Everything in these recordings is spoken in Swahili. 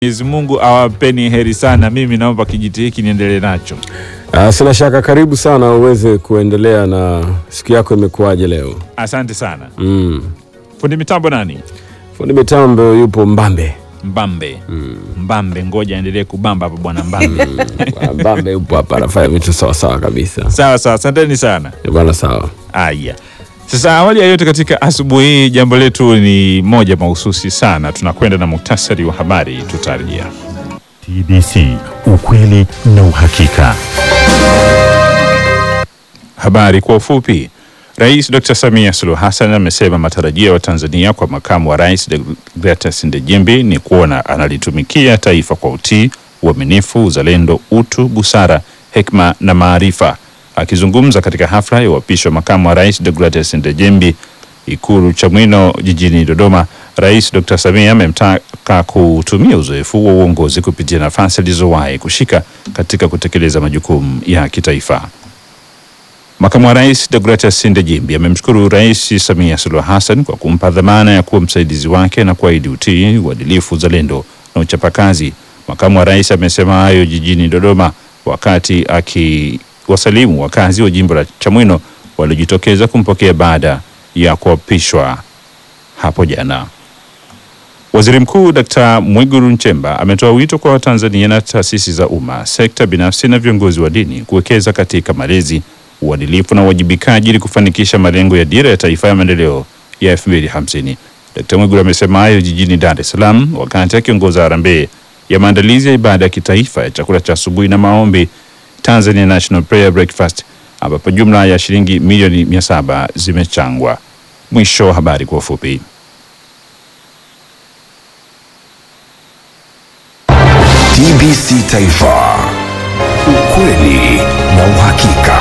Mwenyezi Mungu awapeni heri sana. Mimi naomba kijiti hiki niendelee nacho. Ah, sina shaka, karibu sana uweze kuendelea na siku yako imekuwaje leo? Asante sana. Mm. Fundi mitambo nani? Fundi mitambo yupo Mbambe. Mbambe. Mbambe, ngoja endelee kubamba hapa bwana Mbambe. Ah, Mbambe yupo hapa anafanya vitu sawa sawa kabisa. Sawa sawa, asanteni sana. Eh, Bwana sawa. Aya, sasa awali ya yote, katika asubuhi hii jambo letu ni moja mahususi sana. Tunakwenda na muktasari wa habari, tutarejea. TBC, ukweli na uhakika. Habari kwa ufupi. Rais Dr. Samia Suluhu Hassan amesema matarajio ya Watanzania kwa makamu wa rais Deogratias Ndejembi ni kuona analitumikia taifa kwa utii, uaminifu, uzalendo, utu, busara, hekima na maarifa. Akizungumza katika hafla ya uapisho wa makamu wa rais Deogratias Ndejembi Ikulu Chamwino jijini Dodoma, Rais Dr. Samia amemtaka kutumia uzoefu wa uongozi kupitia nafasi alizowahi kushika katika kutekeleza majukumu ya kitaifa. Makamu wa rais Deogratias Ndejembi amemshukuru Rais Samia Suluhu Hassan kwa kumpa dhamana ya kuwa msaidizi wake na kuahidi utii, uadilifu, uzalendo na uchapakazi. Makamu wa rais amesema hayo jijini Dodoma wakati akiwasalimu wakazi wa jimbo la Chamwino waliojitokeza kumpokea baada ya kuapishwa hapo jana. Waziri Mkuu Dkt. Mwigulu Nchemba ametoa wito kwa Watanzania na taasisi za umma, sekta binafsi na viongozi wa dini kuwekeza katika malezi, uadilifu na uwajibikaji ili kufanikisha malengo ya Dira ya Taifa ya Maendeleo ya 2050. Dkt. Mwigulu amesema hayo jijini Dar es Salaam wakati akiongoza harambee ya maandalizi ya ibada ya kitaifa ya chakula cha asubuhi na maombi Tanzania National Prayer Breakfast ambapo jumla ya shilingi milioni 700 zimechangwa. Mwisho wa habari kwa ufupi. TBC Taifa, ukweli na uhakika.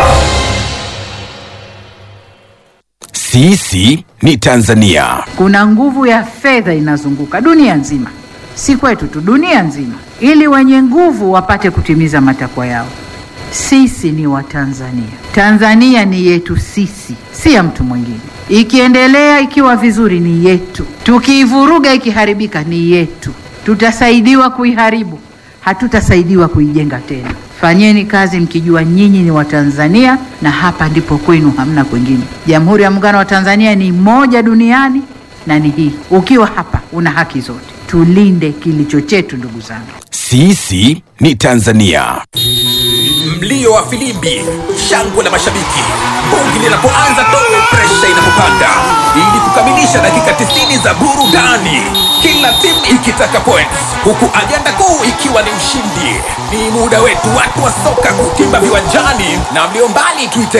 Sisi ni Tanzania. Kuna nguvu ya fedha inazunguka dunia nzima, si kwetu tu, dunia nzima, ili wenye nguvu wapate kutimiza matakwa yao. Sisi ni Watanzania. Tanzania ni yetu sisi, si ya mtu mwingine. Ikiendelea ikiwa vizuri ni yetu, tukiivuruga ikiharibika ni yetu. Tutasaidiwa kuiharibu, hatutasaidiwa kuijenga tena. Fanyeni kazi mkijua nyinyi ni Watanzania na hapa ndipo kwenu, hamna kwingine. Jamhuri ya Muungano wa Tanzania ni moja duniani na ni hii. Ukiwa hapa una haki zote. Tulinde kilicho chetu, ndugu zangu. Sisi ni Tanzania. Mlio wa filimbi, shangwe la mashabiki, bongi linapoanza tu, presha inapopanda, ili kukamilisha dakika 90 za burudani, kila timu ikitaka points, huku ajenda kuu ikiwa ni ushindi. Ni muda wetu watu wa soka kutimba viwanjani, na mlio mbali tuite